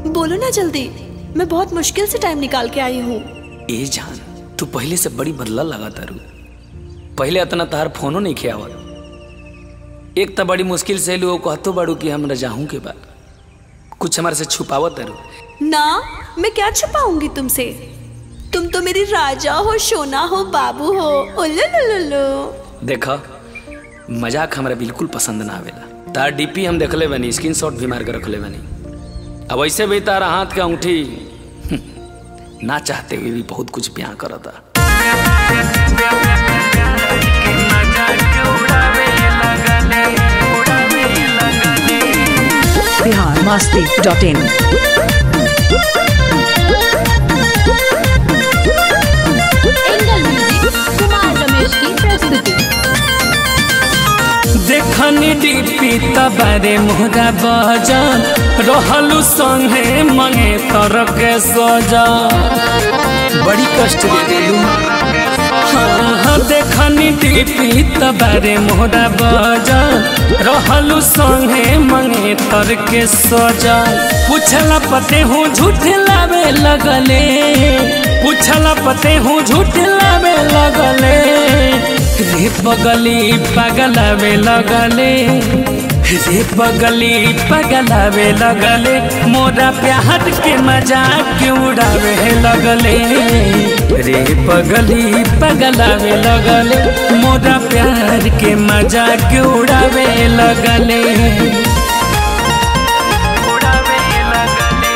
बोलो ना जल्दी मैं बहुत मुश्किल से टाइम निकाल के आई हूँ ए जान तू पहले से बड़ी बदला लगा तारू पहले इतना तार फोनो नहीं खियावत एक तो बड़ी मुश्किल से लोग कहतो बाड़ू कि हम रजाहू के बा कुछ हमारे से छुपावत तारू ना मैं क्या छुपाऊंगी तुमसे तुम तो मेरी राजा हो सोना हो बाबू हो उल्लू लुलु लु देखा मजाक हमरा बिल्कुल पसंद ना आवेला तार डीपी हम देखले बनी स्क्रीन शॉट भी मार के रखले बनी अब ऐसे भी तारा हाथ का अंगूठी ना चाहते हुए भी बहुत कुछ ब्याह करता Bihar Masti dot in angle music Kumar Ramesh की प्रस्तुति देखनी डीपी तबारे मोहरा बजन रहलू संगे मंगे तर के सजा बड़ी कष्ट दे देलू हाँ हाँ देखनी डीपी तबारे मोहरा बजन रहलू संगे मंगे तर के सजा पूछला पते हूँ झूठ लावे लगले पूछला पते हूँ झूठ लावे लगले रे पगली पगलावे लगले रे पगली पगलावे लगले मोरा प्यार के मजाक उड़ावे लगले रे पगली पगलावे लगले मोरा प्यार के मजाक उड़ावे लगले उड़ावे लगले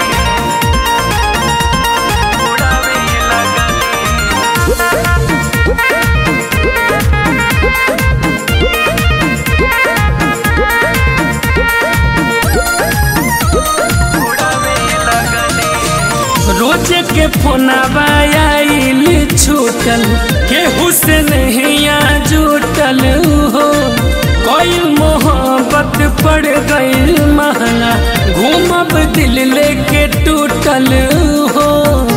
उड़ावे लगले रोज के फोनवा आइल छूटल केहू से नहीं जुटल हो कोई मोहब्बत पड़ गई महंगा घूमब दिल लेके टूटल हो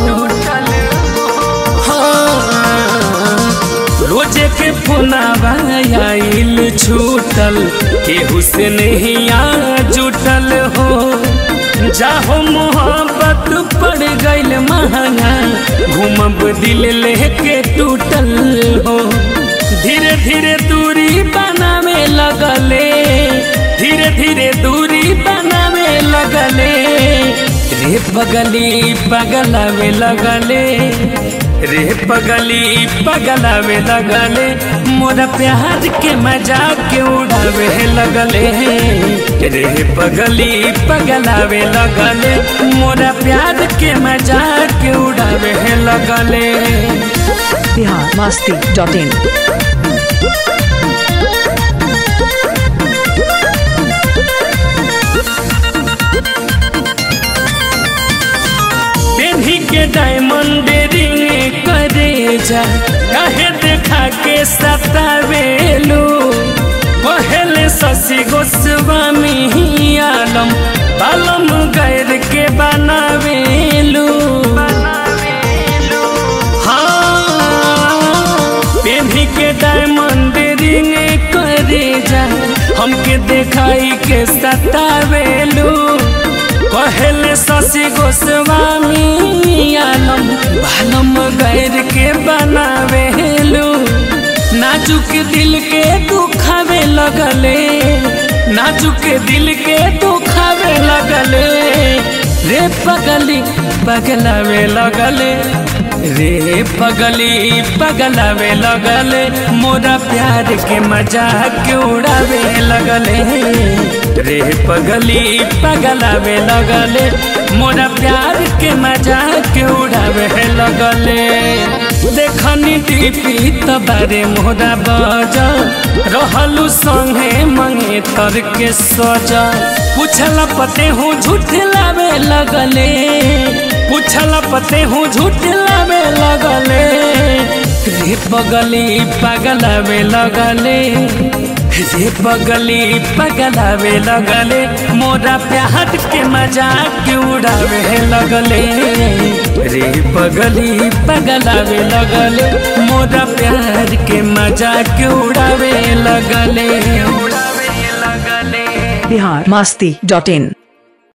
हाँ, रोज के फोनवा आइल छूटल केहू से नहीं जुटल हो जाहो मोहब्बत पड़ गईल महंगा घूमब दिल लेके टूटल हो धीरे धीरे दूरी बनावे लगले धीरे धीरे दूरी बनावे लगले रे पगली पगलावे लगले रे पगली पगलावे लगले मोरा प्यार के मजाक उड़ावे लगले रे पगली पगलावे लगले मोरा प्यार के मजाक उड़ावे लगले बिहार मस्ती डॉट इन पेन्ही के डायमंड रिंग करे जा काहे देखा के सतावेलू पहले शशि गोस्वामी आलम बालम गैर के बनावेलू हाँ पेन्ही के डायमंड रिंग करे जा हमके देखाई के सतावेलू पहले शशि गोस्वामी आलम बालम गैर के बनावेलू नाजुक दिल के दुखावे लगले नाजुक दिल के दुखावे लगले रे पगली पगलावे लगले रे पगली पगलावे लगले मोरा प्यार के मजाक उड़ावे लगले रे पगली पगलावे लगले मोरा प्यार के मजाक उड़ावे लगले देखनी टीपी तबारे मोरा बजा रहलू संगे मंगे तर के सजा पूछला पते हूँ झूठ लावे लगले पूछला पते हूँ झूठ लावे लगले रे पगली पगलावे लगले रे पगली पगलावे लगले मोरा प्यार के मजाक उड़ावे लगले रे पगली पगलावे लगले मोरा प्यार के मजाक उड़ावे लगले उड़ावे लगले बिहार मस्ती डॉट इन